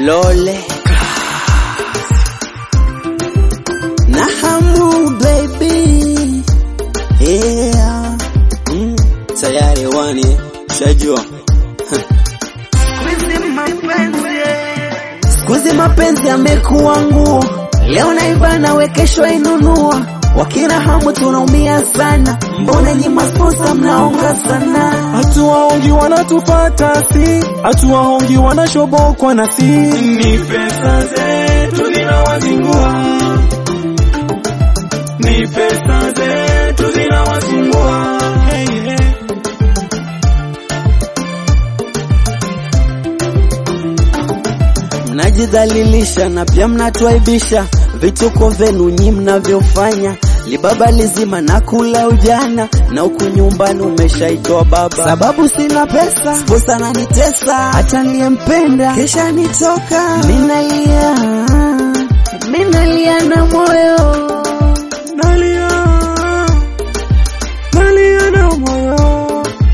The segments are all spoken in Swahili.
Lole na hamu baby yeah. mm. Tayari wani shajua Skuizi mapenzi yamekuwa nguo, leo naivana we kesho inunua, wakina hamu tunaumia sana, mbona nyi masponsa mnaonga sana? Hatuwaongi wanatufata si, hatuwaongi wanashobokwa na si. Ni pesa zetu zinawazingua, ni pesa zetu zinawasumbua. Hey, hey. Mnajidhalilisha na pia mnatuaibisha, vituko vyenu nyi mnavyofanya libaba lizima na kula ujana na huku nyumbani umeshaitwa baba, sababu sina pesa, sposa ananitesa, hata niliyempenda kesha nitoka, minalia minalia na moyo Nalia, nalia na moyo.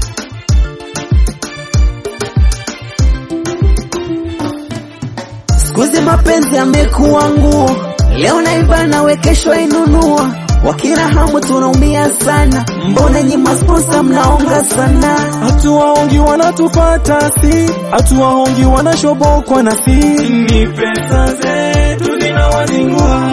Skuizi mapenzi yamekuwa nguo, leo naivana we kesho inunua, wakina hamu tunaumia sana, mbona nyi masponsa mnaonga sana? Hatuwaongi wanatufata si, hatuwaongi wanashobokwa na si. Ni pesa zetu zinawazingua,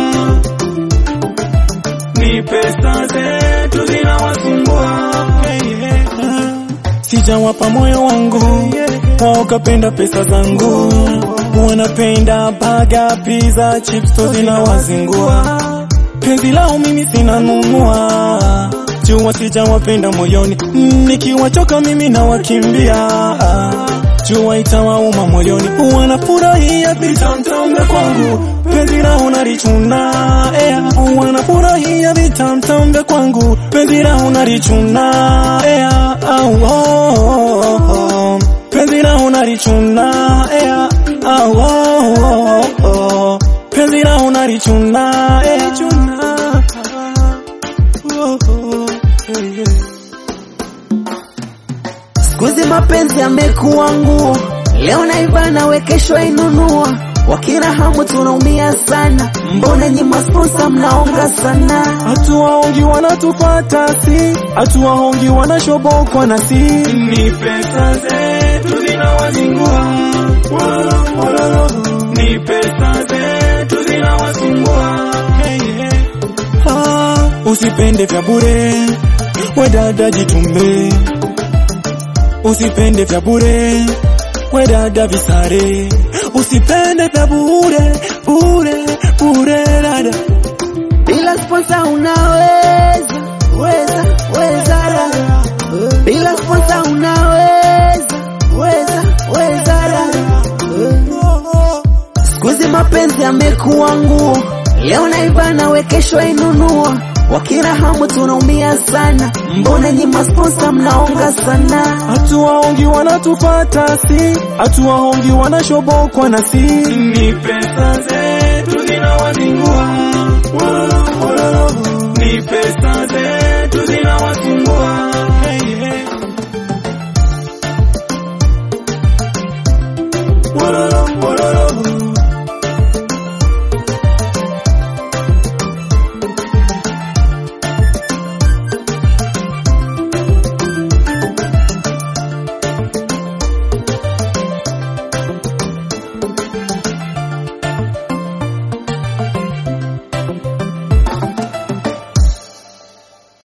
ni pesa zetu zinawasumbua. Hey, hey. Sijawapa moyo wangu, wao kapenda pesa zangu, wanapenda baga, pizza, chips, to zinawazingua. Penzi lao mimi sinanunua, jua sijawapenda moyoni, nikiwachoka mimi nawakimbia, jua itawauma moyoni, wanafurahia vitamtambe kwangu, penzi lao nalichuna, eh, wanafurahia vitamtambe kwangu, penzi lao nalichuna, eh, au, oh, oh, oh, penzi lao nalichuna, eh, au, oh, oh, oh, penzi lao nalichuna, eh, chuna, oh, oh, eh, eh. Skuizi mapenzi yamekuwa nguo, leo naivana we kesho inunua, wakina hamu tunaumia sana, mbona nyi masponsa mnaonga sana? Hatuwaongi wanatufata si, hatuwaongi wanashobokwa na si. Ni pesa zetu zinawazingua, ni pesa zetu zinawasumbua. Hey, hey. Ah, usipende vya bure, we dada jitume, usipende vya bure, we dada visare, usipende vya bure bure bure dada Bila sponsa unaweza weza weza dada, bila sponsa unaweza weza weza dada. Skuizi mapenzi yamekuwa nguo, leo naivana we kesho inunua, wakina hamu tunaumia sana, mbona nyi masponsa mnaonga sana? Hatuwaongi wanatufata si, hatuwaongi wanashobokwa na si. Ni pesa zetu zinawazingua,